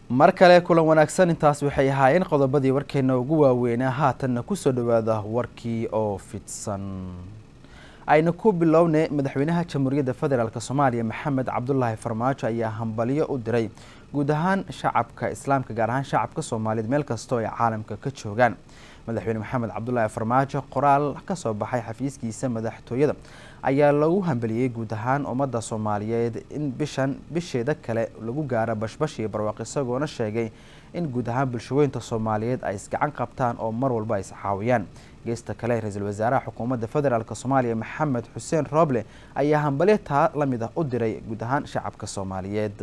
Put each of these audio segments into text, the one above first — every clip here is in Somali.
mar kale kulan wanaagsan intaas waxay ahaayeen qodobadii warkeena ugu waaweynaa haatanna kusoo dhawaada warkii oo fidsan ayna ku bilownay madaxweynaha jamhuuriyadda federaalk soomaaliya maxamed cabdulaahi farmaajo ayaa hambalyo u diray guud ahaan shacabka islaamka gaar ahaan shacabka soomaaliyeed meel kastoo ay caalamka ka joogaan madaxweyne maxamed cabdulaahi farmaajo qoraal kasoo baxay xafiiskiisa madaxtooyada ayaa lagu hambaliyey guud ahaan ummadda soomaaliyeed in bishan bisheeda kale lagu gaaro bashbash iyo barwaaq isagoona sheegay in guud ahaan bulshaweynta soomaaliyeed ay isgacan qabtaan oo mar walba ay iscaawiyaan geesta kale ra-iisul wasaaraha xukuumadda federaalk soomaaliya maxamed xuseen rooble ayaa hambalyo taa lamid ah u diray guud ahaan shacabka soomaaliyeed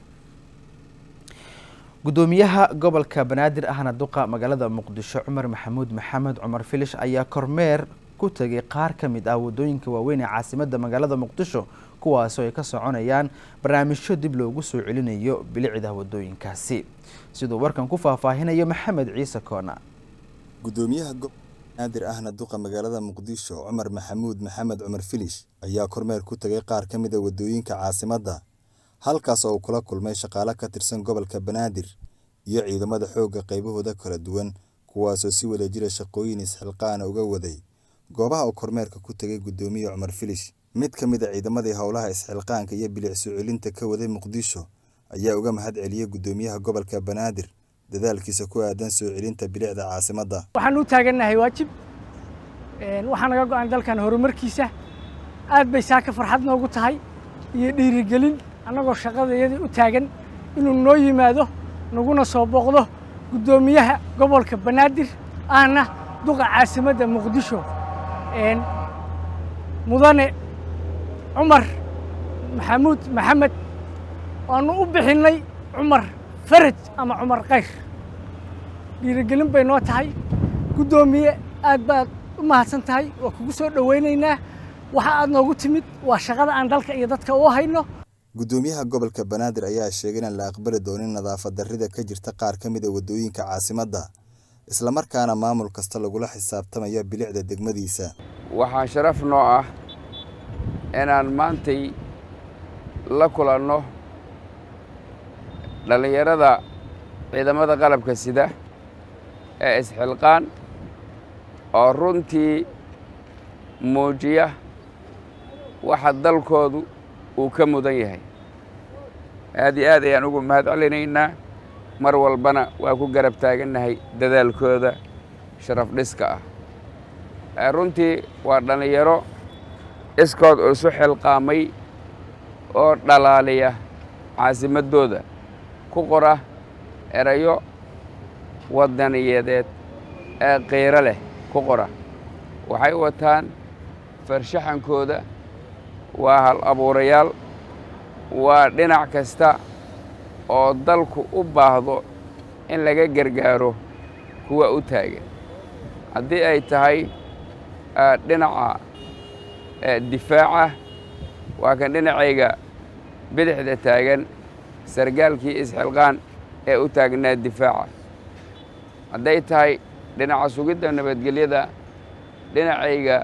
gudoomiyaha gobolka banaadir ahna duqa magaalada muqdisho cumar maxamuud maxamed cumar filish ayaa kormeer ku tegay qaar ka mid ah wadooyinka waaweyn ee caasimadda magaalada muqdisho kuwaasoo ay ka soconayaan barnaamijyo dib loogu soo celinayo bilicda wadooyinkaasi siduu warkan ku faahfaahinayo maxamed ciise koona gudoomiyaha gobolka banaadir ahna duqa magaalada muqdisho cumar maxamuud maxamed cumar filish ayaa kormeer ku tegay qaar ka mid a wadooyinka caasimadda halkaas oo uu kula kulmay shaqaale ka tirsan gobolka banaadir iyo ciidamada xoogga qaybahooda kala duwan kuwaasoo si wada jira shaqooyin isxilqaana uga waday goobaha uu kormeerka ku tegay gudoomiye cumar filish mid ka mid a ciidamadii howlaha isxilqaanka iyo bilic soo celinta ka waday muqdisho ayaa uga mahad celiyey gudoomiyaha gobolka banaadir dadaalkiisa ku aadan soo celinta bilicda caasimadda waxaan u taagannahay waajib waxaa naga go-an dalkan horumarkiisa aad bay saaka farxad noogu tahay iyo dhiirigelin annagoo shaqadayadii u taagan inuu noo yimaado naguna soo booqdo guddoomiyaha gobolka banaadir ahna duqa caasimadda muqdisho mudane cumar maxamuud maxamed waanu u bixinnay cumar faraj ama cumar kayr dhiirigelin bay noo tahay guddoomiye aad baad u mahadsan tahay waa kugu soo dhowaynaynaa waxa aad noogu timid waa shaqada aan dalka iyo dadka u hayno gudoomiyaha gobolka banaadir ayaa sheegay inaan la aqbali doonin nadaafad darrida ka jirta qaar ka mid a wadooyinka caasimadda islamarkaana maamul kasta lagula xisaabtamayo bilicda degmadiisa waxaa sharaf noo ah inaan maantay la kulanno dhallinyarada ciidamada qalabka sida ee isxilqaan oo runtii muujiya waxa dalkoodu uu ka mudan yahay aad iyo aad ayaan ugu mahad celinaynaa mar walbana waa ku garab taagannahay dadaalkooda sharaf dhiska ah runtii waa dhallinyaro iskood isu xilqaamay oo dhalaaliya caasimaddooda ku qora erayo wadaniyadeed ee qiiro leh ku qora waxay wataan farshaxankooda waa hal abuurayaal waa dhinac kasta oo dalku u baahdo in laga gargaaro kuwa u taagan haddii ay tahay dhinaca difaaca waa kan dhinacayga bidixda taagan sargaalkii isxilqaan ee u taagnaa difaaca hadday tahay dhinaca sugidda nabadgelyada dhinacayga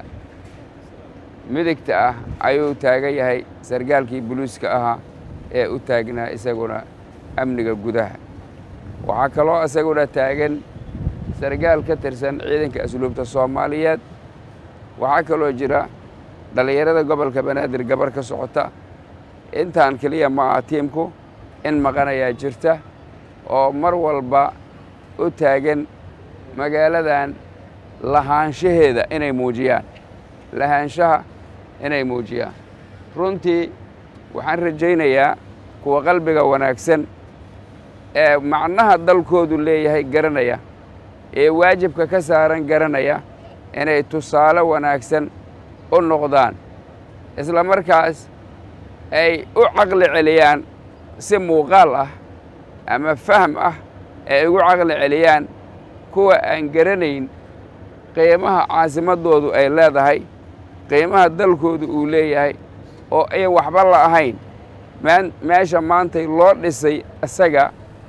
midigta ah ayuu taagan yahay sargaalkii buluuska ahaa ee u taagnaa isaguna amniga gudaha waxaa kaloo isaguna taagan sargaal ka tirsan ciidanka asluubta soomaaliyeed waxaa kaloo jira dhallinyarada gobolka banaadir gabar ka socota intaan keliya ma aha tiimku in maqanayaa jirta oo mar walba u taagan magaaladan lahaanshaheeda inay muujiyaan lahaanshaha inay muujiyaan runtii waxaan rajaynayaa kuwa qalbiga wanaagsan ee macnaha dalkoodu leeyahay garanaya ee waajibka ka saaran garanaya inay tusaale wanaagsan u noqdaan isla markaas ay u caqli celiyaan si muuqaal ah ama fahm ah ay ugu caqli celiyaan kuwa aan garanayn qiimaha caasimaddoodu ay leedahay qiimaha dalkoodu uu leeyahay oo ayan waxba la ahayn meesha maantay loo dhisay isaga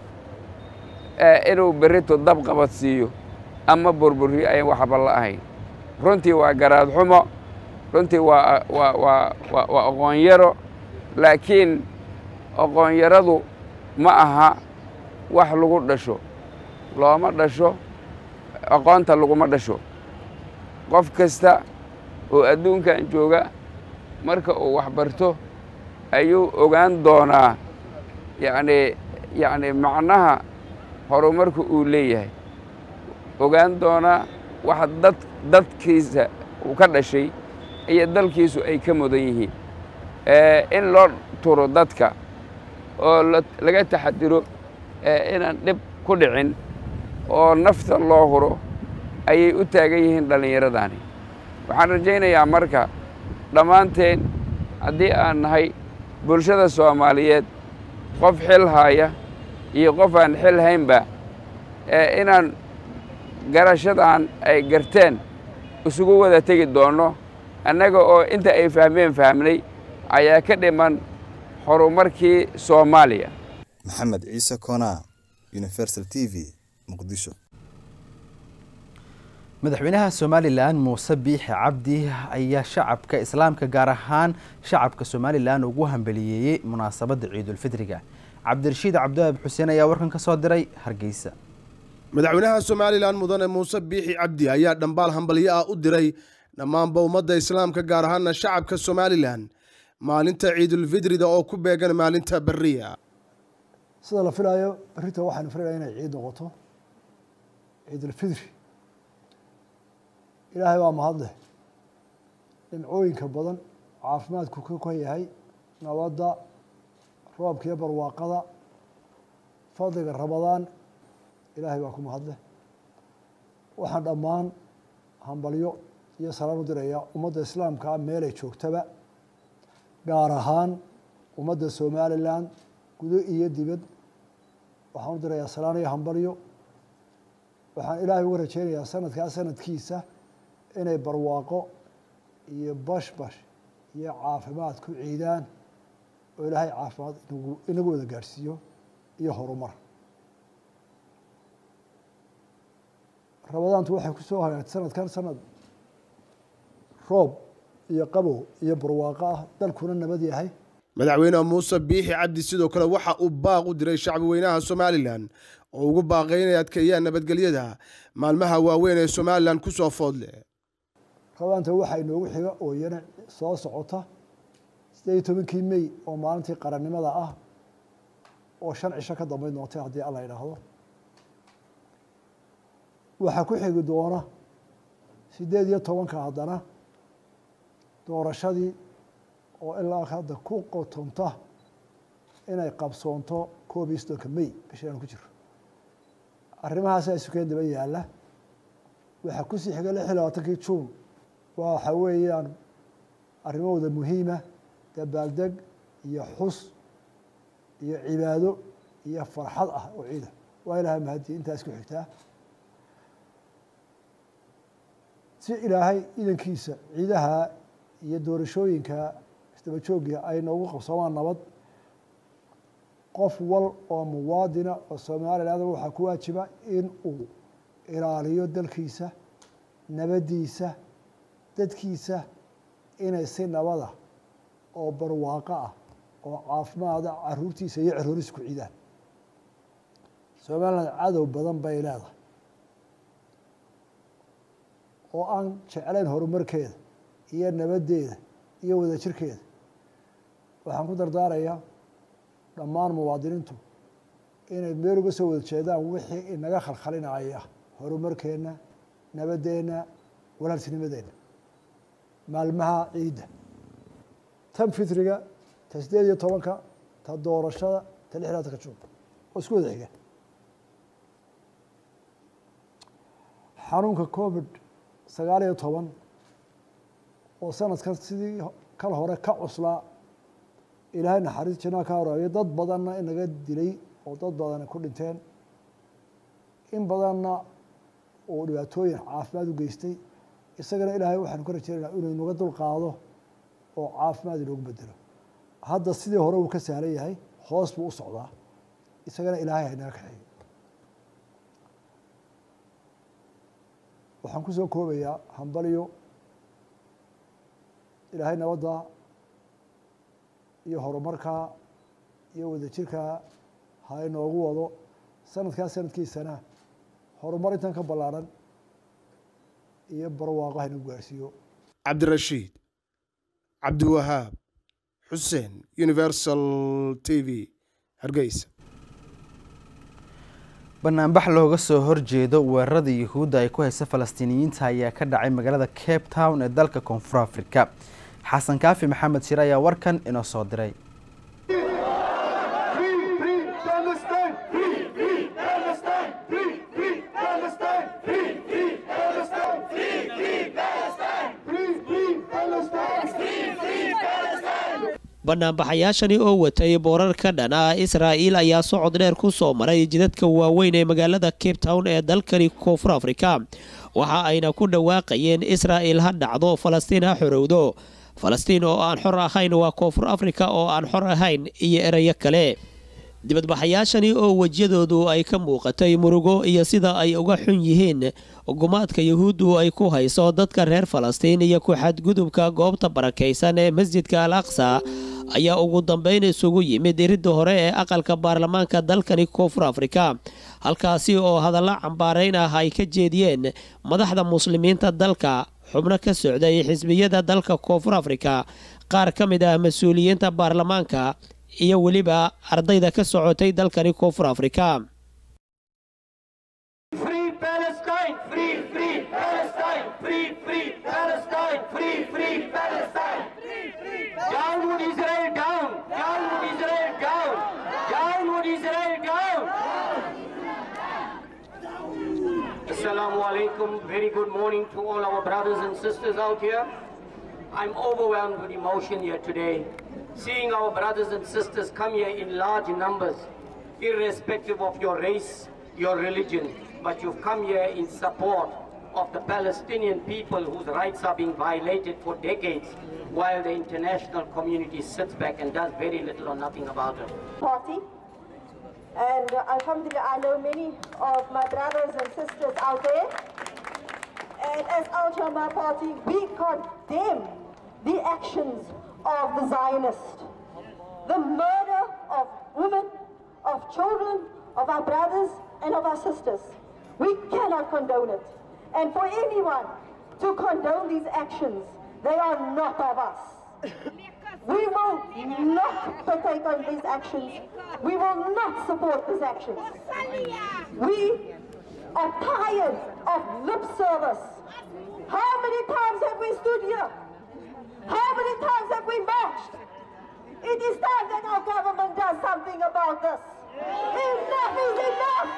inuu berrito dab qabad siiyo ama burburiyo ayan waxba la ahayn runtii waa garaad xumo runtii waa waa waa waa waa aqoon yaro laakiin aqoon yaradu ma aha wax lagu dhasho looma dhasho aqoonta laguma dhasho qof kasta oo adduunkan jooga marka uu wax barto ayuu ogaan doonaa yacni yacni macnaha horumarka uu leeyahay ogaan doonaa waxa dad dadkiisa uu ka dhashay iyo dalkiisu ay ka mudan yihiin in loo turo dadka oo laga taxadiro inaan dhib ku dhicin oo nafta loo huro ayay u taagan yihiin dhallinyaradani waxaan rajaynayaa marka dhammaanteen haddii aan nahay bulshada soomaaliyeed qof xil haaya iyo qof aan xil haynba inaan garashadan ay garteen isugu wada tegi doonno annaga oo inta ay fahmeen fahmnay ayaa ka dhiman horumarkii soomaaliya maxamed ciise koonaa universal t v muqdisho madaxweynaha somalilan muuse biixi cabdi ayaa shacabka islaamka gaar ahaan shacabka somalilan ugu hambaliyeeyey munaasabadda ciidulfidriga cabdirashiid cabdiwaab xuseen ayaa warkan ka soo diray hargeysa madaxweynaha somalilan mudane muuse biixi cabdi ayaa dhambaal hambalyo ah u diray dhammaanba ummadda islaamka gaar ahaana shacabka somalilan maalinta ciidulfidrida oo ku beegan maalinta beriya sida la filaayo berrita waxaanu filayaa inay ciid noqoto ciidulfidri ilaahay waa mahadleh dhimcooyinka badan caafimaadku ka kan yahay nabadda roobka iyo barwaaqada fadliga ramadaan ilaahay baa ku mahadleh waxaan dhammaan hambalyo iyo salaan u dirayaa ummadda islaamkaa meelay joogtaba gaar ahaan ummadda somalilan gudo iyo dibad waxaan u dirayaa salaan iyo hambalyo waxaan ilaahay uga rajeynayaa sanadkaa sanadkiisa inay barwaaqo iyo bashbash iyo caafimaad ku ciidaan oo ilaahay caafimaad inagu inagu wada gaadhsiiyo iyo horumar ramadaantu waxay ku soo hagaagtay sanadkan sanad roob iyo qabow iyo barwaaqo ah dalkuna nabad yahay madaxweyne muuse biixi cabdi sidoo kale waxa uu baaq u diray shacbi weynaha somalilan oo ugu baaqay inay adkeeyaan nabadgelyada maalmaha waaweyn ee somalilan ku soo foodle ramadaanta waxaa inoogu xiga oo iyana soo socota siddeed iyo tobankii mey oo maalintii qarannimada ah oo shan cisho ka dambeyn doontay haddii alla idhaahdo waxaa ku xigi doona siddeed iyo tobanka haddana doorashadii oo ilaa hadda ku qotonta inay qabsoonto koob iyo soddonka mey bishaan ku jiro arrimahaasa isukeen daba yaalla waxaa kusii xiga lix iyo labaatankii juun waxa weeyaan arrimahooda muhiima dabaaldeg iyo xus iyo cibaado iyo farxad ah oo ciida waa ilaahay mahadii intaa isku xigtaa si ilaahay idankiisa ciidaha iyo doorashooyinka isdaba joogga ay noogu qabsoomaan nabad qof wal oo muwaadina oo somaliland waxaa ku waajiba in uu ilaaliyo dalkiisa nabaddiisa dadkiisa inay si nabada oo barwaaqo ah oo caafimaada caruurtiisa iyo carooriisa ku ciidaan somaliland cadow badan bay leedahay oo aan jeclayn horumarkeeda iyo nabaddeeda iyo wadajirkeeda waxaan ku dardaarayaa dhammaan muwaadiniintu inay meel uga soo wada jeedaan wixii inaga khalkhalinaya horumarkeenna nabaddeenna walaaltinimadeenna maalmaha ciidda tan fitriga ta siddeed iyo tobanka ta doorashada ta lix laatanka juun oo isku wada xiga xanuunka covid sagaal iyo toban oo sanadkan sidii kal hore ka cuslaa ilaahay naxariis janaa ka horaayo dad badanna inaga dilay oo dad badana ku dhinteen in badanna uu dhibaatooyin caafimaad u geystay isagana ilaahay waxaanu ka rajeynaynaa inuu inaga dul qaado oo caafimaad inoogu bedelo hadda sidii hore uu ka sahlan yahay hoos buu u socdaa isagana ilaahay haynaga kaxeeyo waxaan kusoo koobayaa hambalyo ilaahay nabadda iyo horumarka iyo wadajirka ha inoogu wado sanadkaa sanadkiisana horumar intan ka ballaaran iyo barwaaqo haynu gaarhsiiyo cabdirashiid cabdiwahaab xuseen universal t v hargeysa banaanbax looga soo horjeedo weerarada yuhuudda ay ku haysa falastiiniyiinta ayaa ka dhacay magaalada cape town ee dalka koonfur afrika xasan kaafi maxamed shire ayaa warkan inoo soo diray banaanbaxayaashani oo watay boorar ka dhan ah israa'iil ayaa socod dheer ku soo maray jidadka waaweyn ee magaalada cape town ee dalkani koonfur afrika waxa ayna ku dhawaaqayeen israa'iil ha dhacdo falastiin ha xorowdo falastiin oo aan xor ahayn waa koonfur afrika oo aan xor ahayn iyo erayo kale dibadbaxayaashani oo wejiyadoodu ay ka muuqatay murugo iyo sida ay uga xun yihiin gumaadka yuhuuddu ay ku hayso dadka reer falastiin iyo ku-xadgudubka goobta barakaysan ee masjidka al aqsa ayaa ugu dambayn isugu yimid iridda hore ee aqalka baarlamaanka dalkani koonfur afrika halkaasi oo hadallo cambaarayn ah ay ka jeediyeen madaxda muslimiinta dalka xubno ka socday xisbiyada dalka koonfur afrika qaar ka mid ah mas-uuliyiinta baarlamaanka iyo weliba ardayda ka socotay dalkani koonfur afrika Assalamu alaikum. Very good morning to all our brothers and sisters out here. I'm overwhelmed with emotion here today. Seeing our brothers and sisters come here in large numbers, irrespective of your race, your religion, but you've come here in support of the Palestinian people whose rights are being violated for decades, while the international community sits back and does very little or nothing about it. Party. And uh, Alhamdulillah, I know many of my brothers and sisters out there. And as Al Shamaa Party, we condemn the actions of the Zionists. The murder of women, of children, of our brothers, and of our sisters. We cannot condone it. And for anyone to condone these actions, they are not of us. We will not partake in these actions. We will not support these actions. We are tired of lip service. How many times have we stood here? How many times have we marched? It is time that our government does something about this. Enough is enough!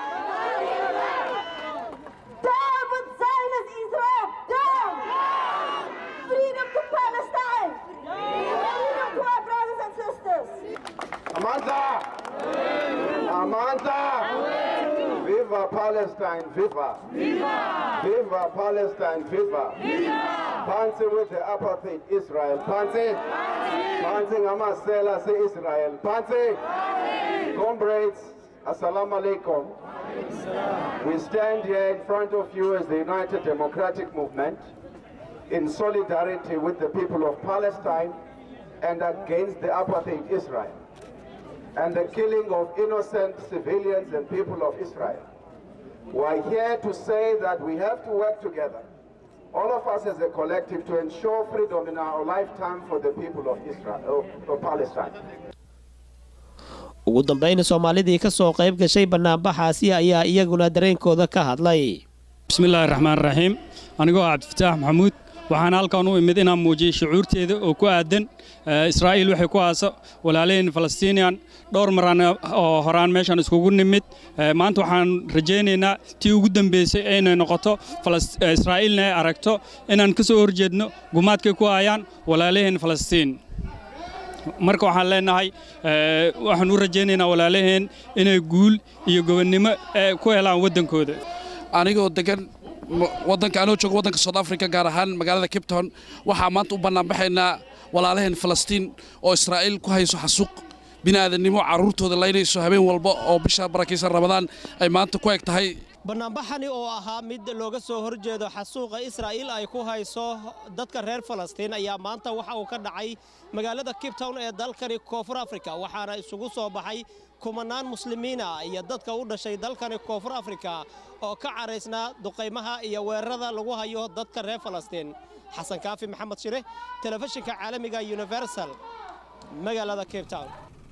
Down with Zionist Israel! Down! Freedom to Palestine! Freedom to our brothers and sisters! Amanda! Amanda! Viva Palestine, viva! Viva! Viva Palestine, viva! Viva! Fancy with the apartheid Israel, fancy! Fancy Amasela say Israel, fancy! Comrades, Assalamu alaikum. We stand here in front of you as the United Democratic Movement in solidarity with the people of Palestine and against the apartheid Israel and the killing of innocent civilians and people of Israel. We are here to say that we have to work together, all of us as a collective, to ensure freedom in our lifetime for the people of Israel, of, of Palestine. ugu dambayn soomaalidii ka soo qayb gashay banaanbaxaasi ayaa iyaguna dareenkooda ka hadlay bismillaahi raxmaan raxiim anigoo ah cabdifataax maxamuud waxaan halkan u imid inaan muujiyey shucuurteeda oo ku aadan israa'iil waxay ku haasa walaalaheen falastiiniyan dhowr maraan oo horaan meeshaan iskugu nimid maanta waxaan rajaynaynaa tii ugu dambaysay inay noqoto israa'iilna ay aragto inaan ka soo horjeedno gumaadkay ku hayaan walaalaheen falastiin marka waxaan leenahay waxaan u rajaynaynaa walaalaheen inay guul iyo gobonnimo ku helaan waddankooda anigoo degan waddanka anoo jooga waddanka south africa gaar ahaan magaalada cape town waxaa maanta u bannaanbaxaynaa walaalaheen falastiin oo israa'iil ku hayso xasuuq bini'aadannimo carruurtooda laynayso habeen walba oo bisha barakaysan ramadaan ay maanta ku eg tahay banaanbaxani oo ahaa mid looga soo horjeedo xasuuqa israa'iil ay ku hayso dadka reer falastiin ayaa maanta waxa uu ka dhacay magaalada cape town ee dalkani koonfur afrika waxaana isugu soo baxay kumanaan muslimiina iyo dadka u dhashay dalkani koonfur afrika oo ka caraysnaa duqaymaha iyo weerarada lagu hayo dadka reer falastiin xasan kaafi maxamed shire telefishinka caalamiga universal magaalada cape town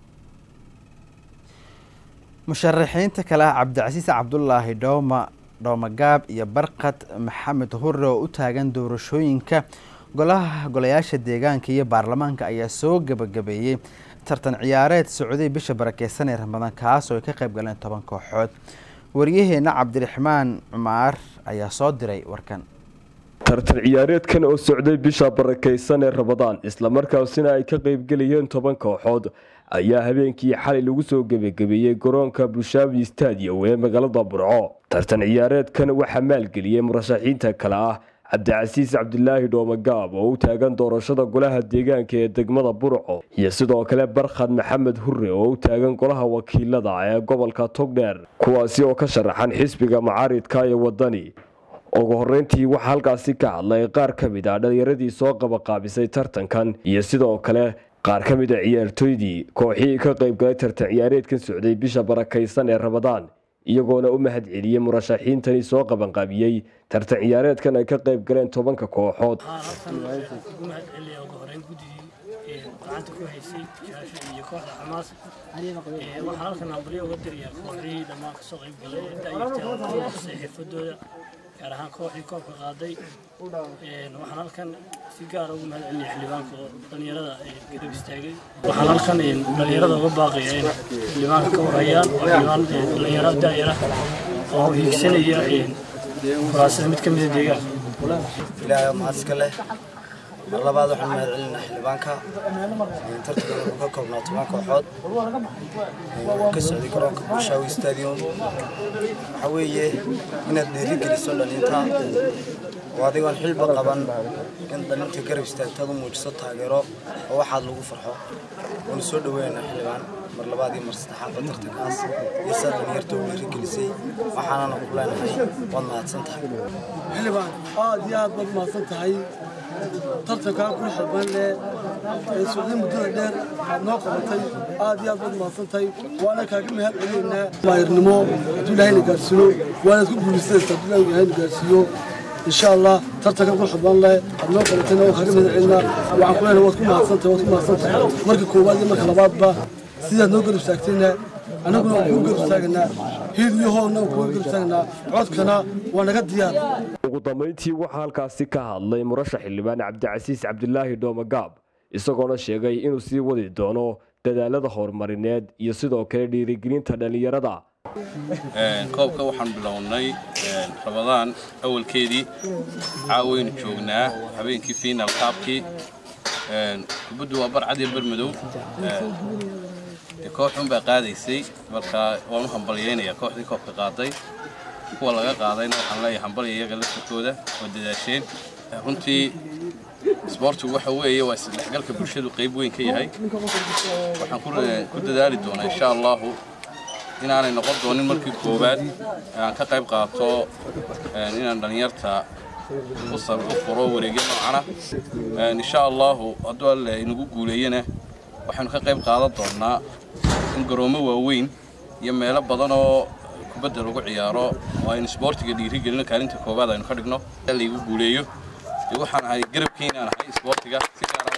musharaxiinta kale ah cabdicasiis cabdulaahi dhowma dhowmagaab iyo barkad maxamed hurre oo u taagan doorashooyinka golaha golayaasha deegaanka iyo baarlamaanka ayaa soo gebagabeeyey tartan ciyaareed socday bisha barakeysan ee ramadaan kaas oo ay ka qayb galeen toban kooxood waryaheena cabdiraxmaan cumaar ayaa soo diray warkan tartan ciyaareedkan oo socday bisha barakaysan ee rabadaan islamarkaasina ay ka qaybgelayeen toban kooxood ayaa habeenkii xalay lagu soo gebagabeeyey garoonka bushaabi stadium ee magaalada burco tartan ciyaareedkan waxaa maalgeliyey murashaxiinta kale ah cabdicasiis cabdilaahi dhoomagaab oo u taagan doorashada golaha deegaanka ee degmada burco iyo sidoo kale barkhad maxamed hurre oo u taagan golaha wakiilada ee gobolka togdheer kuwaasi oo ka sharaxan xisbiga macaaridka ee wadani ugu horreyntii waxaa halkaasi ka hadlay qaar ka mid ah dhallinyaradii soo qabaqaabisay tartankan iyo sidoo kale qaar ka mid a ciyaartooydii kooxihii ka qaybgalay tartan ciyaareedkan socday bisha barakaysan ee rabadaan iyagoona u mahad celiyey murashaxiintani soo qabanqaabiyey tartan ciyaareedkan ay ka qayb galeen tobanka kooxood gacanta ku haysay shaashi iyo kooxda xamaas waxaan halkan hambalyo uga dirayaa kooxdihii dhammaan kasoo qayb galay dayartaasay xirfadooda gaar ahaan kooxdii koobka qaaday waxaan halkan si gaara ugu mahad celinaya xildhibaanka oo dhallinyarada garab istaagay waxaan halkan dhallinyarada uga baaqaya in xildhibaanka ka warhayaan oo xildhibaan dhallinyaro daayara oo hiigsanaya kuraasada mid ka mida deegaanka ilaahay mahad iska leh mar labaad waxaan mahad celinaa xildhibaanka tartankan wuxuu ka koobnaa toban kooxood ka socday garoonka bulshaawi stadium waxaa weeye inaad dhiirigeliso dhalinta oo adigoon xilba qaban in dhalinta garab istaagtaad u muujiso taageero oo waxaad lagu farxo waanu soo dhaweynaa xildhibaan mar labaad iyo mar saddexaadba tartankaas iyo saa dhalinyarta u dhiirigelisay waxaanana ku leenahay waad mahadsan tahay xildhibaan aad iyo aad baad mahadsan tahay tartankaa quruxda badan leh ee socday muddada dheer aad noo qabatay aad iyo aad baad mahadsantahay waana kaaga mahad celinaynaa maayirnimo hadduu ilaahayna gaarsiiyo waanaad ku guulaysanaysaa hadduu ilaahayna gaarsiiyo insha allah tartanka quruxda badan leh aad noo qabatayna waan kaaga mahad celinaa waxaan ku leenahay waad ku mahadsantahay waad ku mahadsantahay marka koowaad iyo marka labaadba sidaad noo garab istaagtayna annaguna waan kugu garab istaaganaa hiil iyo hoolna waan kugu garab istaaganaa codkana waa naga diyaar ugu dambayntii waxaa halkaasi ka hadlay murashax xildhibaan cabdicasiis cabdilaahi dhoomagaab isagoona sheegay inuu sii wadi doono dadaalada horumarineed iyo sidoo kale dhiirigelinta dhallinyarada koobka waxaan bilownay rabadaan awalkeedii caawaynu joognaa habeenkii final kaabkii kubaddu waa barcad iyo bermadow kooxun baa qaadaysay marka waan u hambalyaynayaa kooxdii koobka qaaday kuwa laga qaadayna waxaan leeyahay hambalya iyaga laftarkooda oo dadaasheen runtii isboortigu waxa weeye waa isdhexgalka bulshadu qayb weyn ka yahay waxaan ku dadaali doonaa insha allahu inaanay noqon doonin markii koowaad aan ka qayb qaato inaan dhallinyarta u furo wareegyo noocana insha allahu hadduu alle inagu guuleeyana waxaynu ka qayb qaadan doonaa in garoomo waaweyn iyo meelo badan oo kubadda lagu ciyaaro oo aynu isboortiga dhiirigelino kaalinta koowaad aynu ka dhigno laygu guuleeyo dee waxaan ahay garabkiinaan ahay isboortiga si gaara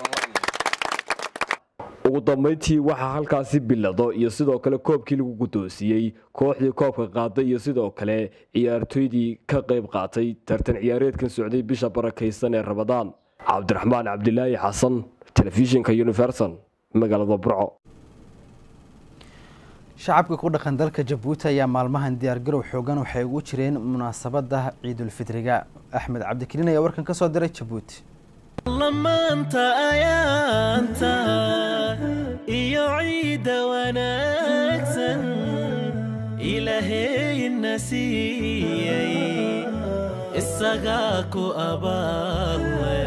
ugu dambayntii waxaa halkaasi bilado iyo sidoo kale koobkii lagu guddoonsiiyey kooxdii koobka qaaday iyo sidoo kale ciyaartooydii ka qayb qaatay tartan ciyaareedkan socday bisha barakaysan ee rabadaan cabdiraxmaan cabdilaahi xasan telefishinka universal magaalada burco shacabka ku dhaqan dalka jabuuti ayaa maalmahan diyaargarow xoogan waxay ugu jireen munaasabada ciidulfitriga axmed cabdikariin ayaa warkan ka soo diray jabuuti lamaanta ayaanta iyo ciidda wanaagsan ilaahayna siiyey isagaa ku abaale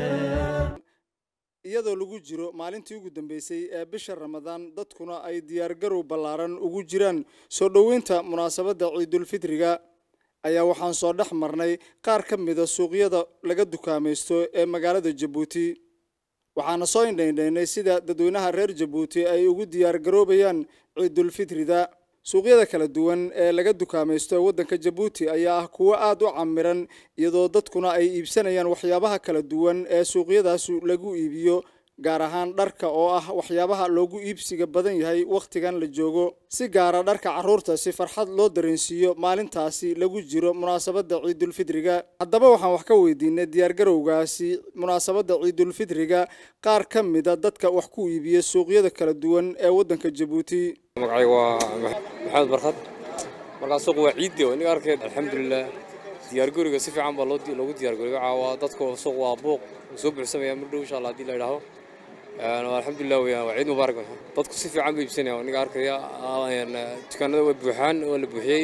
iyadoo lagu jiro maalintii ugu dambeysay ee bisha ramadaan dadkuna ay diyaargarow ballaaran ugu jiraan soo dhoweynta munaasabadda ciidulfitriga ayaa waxaan soo dhex marnay qaar ka mida suuqyada laga dukaamaysto ee magaalada jabuuti waxaana soo indhaindhaynay sida dadweynaha reer jabuuti ay ugu diyaargaroobayaan ciidulfitrida suuqyada kala duwan ee laga dukaamaysto waddanka jabuuti ayaa ah kuwo aada u camiran iyadoo dadkuna ay iibsanayaan waxyaabaha kala duwan ee suuqyadaas lagu iibiyo gaar ahaan dharka oo ah waxyaabaha loogu iibsiga badan yahay wakhtigan la joogo si gaara dharka carruurta si farxad loo dareensiiyo maalintaasi lagu jiro munaasabadda ciidulfitriga haddaba waxaan wax ka weydiinay diyaargarowgaasi munaasabadda ciidulfitriga qaar ka mida dadka wax ku iibiya suuqyada kala duwan ee waddanka jabuuti magacayga waa maxamed barkad markaa suuq waa ciidde iniga arkeed alxamdulilah diyaarguriga si fiican baa loogu diyaarguriga caawa dadka suuq waa buuq soo buuxsamaya mar dhow insha allah haddii la idhaaho alxamdulilah weyaan waa ciid mubaarak dadku si fiican bay iibsanaya iniga arkaya dukaanada way buuxaan waa la buuxiyey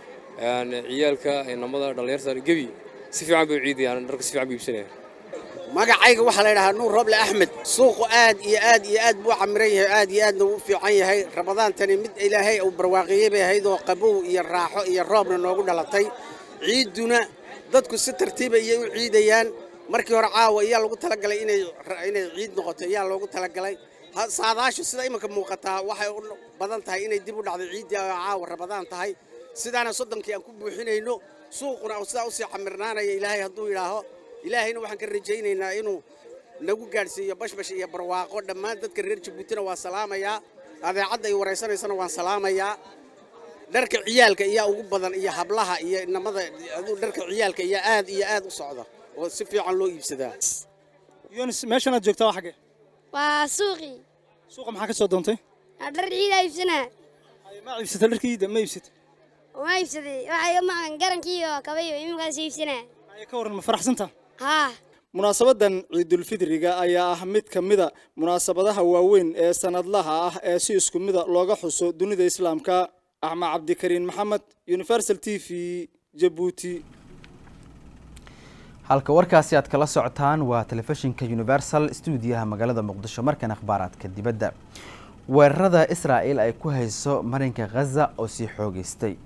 ciyaalka inamada dhallinyarta gebi si fiican bay u ciidayaan dharka si fiican bay iibsanayaan magacayga waxaa la yidhahaa nuur roble axmed suuqu aad iyo aad iyo aad buu camiran yahay aad iyo aadna uu fiican yahay rabadaantani mid ilaahay uu barwaaqiyey bay ahayd oo qabow iyo raaxo iyo roobna noogu dhalatay ciidduna dadku si tartiiba iyay u ciidayaan markii hore caawa ayaa lagu talagalay inay inay ciid noqoto ayaa loogu talagalay saadaashu sida iminka muuqataa waxay u badan tahay inay dib u dhacdo ciiddii oo caawa rabadaan tahay sidaana soddonkii aan ku buuxinayno suuquna sidaa usii camirnaanaya ilaahay hadduu yidhaaho ilaahayna waxaan ka rajaynaynaa inuu nagu gaadhsiiyo bashbash iyo barwaaqo dhammaan dadka reer jabuutina waa salaamayaa adeecadda ay waraysanaysana waan salaamayaa dharka ciyaalka iyaa ugu badan iyo hablaha iyo inamada aduu dharka ciyaalka iyaa aad iyo aad u socda oo si fiican loo iibsadaa yunis meeshanaad joogtaa waa xagee waa suuqii suuqa maxaa ka soo doontay Waa dhar ciida iibsanaa ma iibsata dharka iida ma iibsata ma iibsaday waxay maqan garankii iyo kabayo iminkaas iibsanaa ka waran ma faraxsanta haa munaasabadan ciidulfitriga ayaa ah mid ka mida munaasabadaha waaweyn ee sanadlaha ah ee si isku mida looga xuso dunida islaamka axmed cabdikariin maxamed universal t v jabuuti halka warkaasi aad kala socotaan waa telefishinka universal stuudiyaha magaalada muqdisho markan akhbaaraadka dibadda weerarada israa'el ay ku hayso marinka khaza oo sii xoogeystay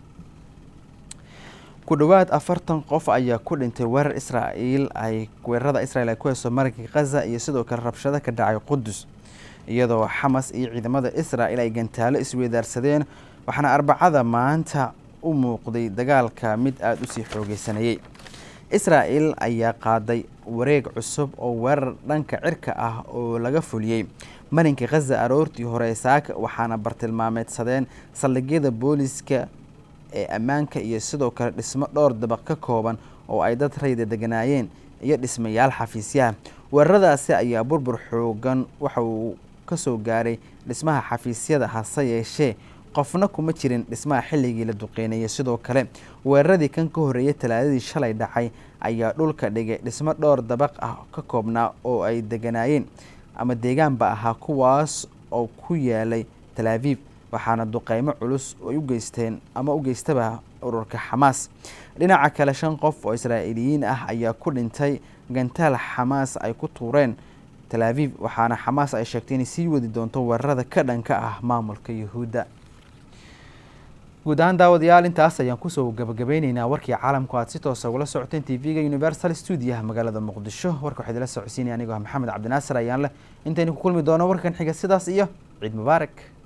ku dhowaad afartan qof ayaa ku dhintay weerar israa'iil ay weerarada israel ay ku hayso marinka khaza iyo sidoo kale rabshado ka dhacay qudus iyadoo xamas iyo ciidamada israa'el ay gantaalo isweydaarsadeen waxaana arbacada maanta u muuqday dagaalka mid aada usii xoogeysanayay israa'el ayaa qaaday wareeg cusub oo weerar dhanka cirka ah oo laga fuliyey marinka khaza aroortii hore saaka waxaana bartilmaameedsadeen saldhigyada booliska ee ammaanka iyo sidoo kale dhismo dhowr dabaq ka kooban oo ay dad rayda deganaayeen iyo dhismayaal xafiisyaha weeraradaasi ayaa burbur xoogan waxa uu kasoo gaaray dhismaha xafiisyada hase yeeshee qofna kuma jirin dhismaha xilligii la duqeynayay sidoo kale weeraradii kan ka horreeyay talaadadii shalay dhacay ayaa dhulka dhigay dhismo dhowr dabaq ah ka koobnaa oo ay deganaayeen ama deegaanba ahaa kuwaas oo ku yaalay talaaviib waxaana duqeymo culus ay u geysteen ama u geystaba ururka xamaas dhinaca kale shan qof oo israa'iiliyiin ah ayaa ku dhintay gantaal xamaas ay ku tuureen talaaviib waxaana xamaas ay sheegtay inay sii wadi doonto weerarada ka dhanka ah maamulka yuhuudda guud ahaan daawadayaal intaas ayaan kusoo gabagabeyneynaa warkii caalamku aad si toosa ugala socoteen t v-ga universal stuudiyaha magaalada muqdisho warka waxaa idila socodsiinaya anigoo ah maxamed cabdinaasir ayaan leh intaynu ku kulmi doono warkan xiga sidaas iyo ciid mubaarak